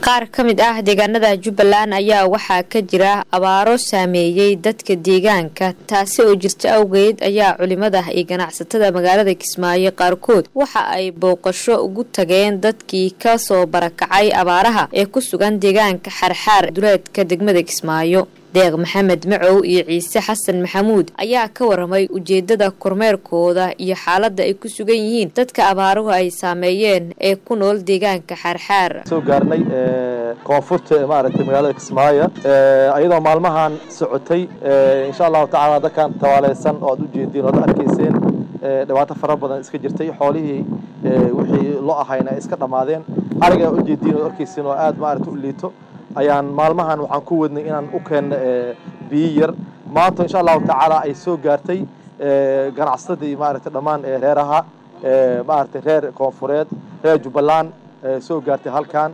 qaar ka mid ah deegaanada jubbaland ayaa waxaa ka jira abaaro saameeyey dadka deegaanka taasi oo jirta awgeed ayaa culimada iyo ganacsatada magaalada kismaayo qaarkood waxa ay booqasho ugu tageen dadkii ka soo barakacay abaaraha ee ku sugan deegaanka xarxaar duleedka degmada kismaayo deeq maxamed macow iyo ciise xasan maxamuud ayaa ka waramay ujeedada kormeerkooda iyo xaaladda ay ku sugan yihiin dadka abaaruhu ay saameeyeen ee ku nool deegaanka xaarxaar soo gaarnay koonfurta maaragtay magaalada kismaayo iyadoo maalmahan socotay insha allahu tacaala dadkan tawaaleysan oo aad u jeediin oad arkayseen dhibaato fara badan iska jirtay xoolihii wixii loo ahayna ay iska dhammaadeen ariga u jeediin oad arkaysiin oo aad maaragta u liito ayaan maalmahan waxaan ku wadnay inaan u keenno biyo yar maanta insha allahu tacaala ay soo gaartay ganacsadii maaragtay dhammaan reeraha maaragtay reer koonfureed reer jubbaland soo gaartay halkan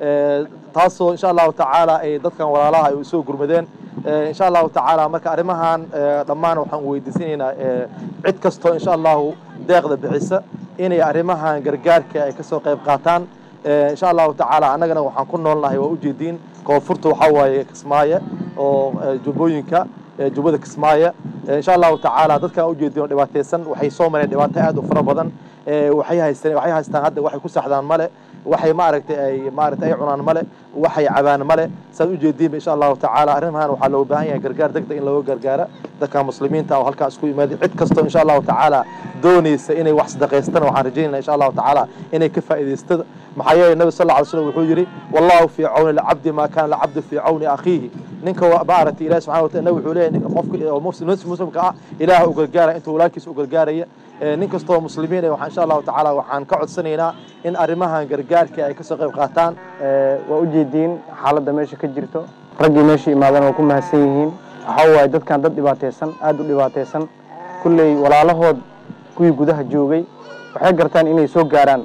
taasoo insha allahu tacaala ay dadkan walaalaha ay soo gurmadeen insha allahu tacaala marka arrimahan dhammaan waxaan weydiisanaynaa cid kastoo insha allahu deeqda bixisa inay arrimahan gargaarka ay ka soo qayb qaataan insha allahu tacaala annagana waxaan ku noolnahay waa ujeediin koonfurta waxaa waaye kismaayo oo jubbooyinka jubbada kismaayo insha allahu tacaala dadkan ujeediin oo dhibaataysan waxay soo mareen dhibaato aad u fara badan waxay haysteen waxay haystaan hadda waxay ku saxdaan male waxay maaragtay ay maaragtay ay cunaan male waxay cabaan male saad ujeediinba insha allahu tacaala arrimahan waxaa looga baahan yahay gargaar degdeg in looga gargaara dadka muslimiinta oo halkaan isku yimaaday cid kastoo insha allahu tacaala doonaysa inay wax sadaqaystaan waxaan rajaynayna insha allahu tacaala inay ka faa'iidaystada maxaa yeelay nabi sal lla slam wuxuu yidhi wallahu fii cawni lcabdi maa kaana lcabdu fii cawni akhiihi ninka maaragtay ilahi subxana watala nabi wuxuu leeyahay qofka muslimka ah ilaah u gargaaraya intuu walaalkiisa u gargaaraya nin kastoo muslimiin waxaan insha allahu tacaala waxaan ka codsanaynaa in arrimahan gargaarka ay kasoo qayb qaataan waa ujeediin xaaladda meesha ka jirto raggii meesha imaadana waa ku mahadsan yihiin waxaa waaye dadkan dad dhibaataysan aada u dhibaataysan kulley walaalahood kuwii gudaha joogay waxay gartaan inay soo gaaraan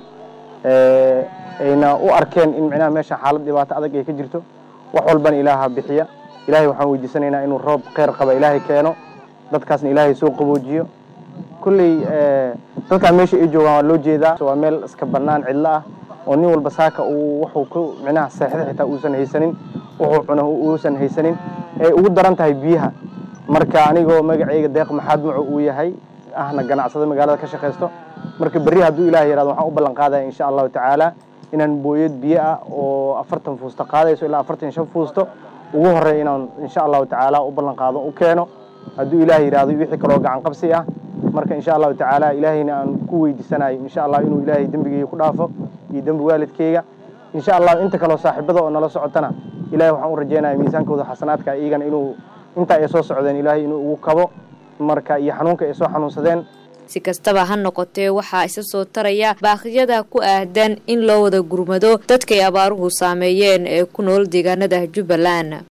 ayna u arkeen in micnaha meesha xaalad dhibaato adag ay ka jirto wax walbana ilaaha bixiya ilaahay waxaan weydiisanaynaa inuu roob kheyr qaba ilaahay keeno dadkaasna ilaahay soo qaboojiyo kulley dadkaan meesha ay joogaan waa loo jeedaa waa meel iska bannaan cidlo ah oo nin walba saaka uu wuxuu ku micnaha seexda xitaa uusan haysanin wuxuu cuno uusan haysanin ee ugu daran tahay biyaha marka anigoo magacayga deeq maxaad maco uu yahay ahna ganacsada magaalada ka shaqaysto marka berri hadduu ilaah yihahdo waxaan u ballan qaadaya insha allahu tacaala inaan booyad biyo ah oo afartan fuusto qaadayso ilaa afartan shan fuusto ugu horreeya inaan insha allahu tacaala u ballan qaado u keeno hadduu ilaah yihahdo wixii kaloo gacan qabsi ah marka insha allahu tacaala ilaahayna aan ku weydiisanayo insha allah inuu ilaahay dembigeyga ku dhaafo iyo dembi waalidkeyga insha allah inta kaloo saaxiibada oo nala socotana ilahay waxaan u rajeynaya miisaankooda xasanaadka iyagana inuu intaa ay soo socdeen ilaahay inuu ugu kabo marka iyo xanuunka ay soo xanuunsadeen si kastaba ha noqotee waxaa isa soo taraya baaqyada ku aadan in loo wada gurmado dadkay abaaruhu saameeyeen ee ku nool deegaanada jubbaland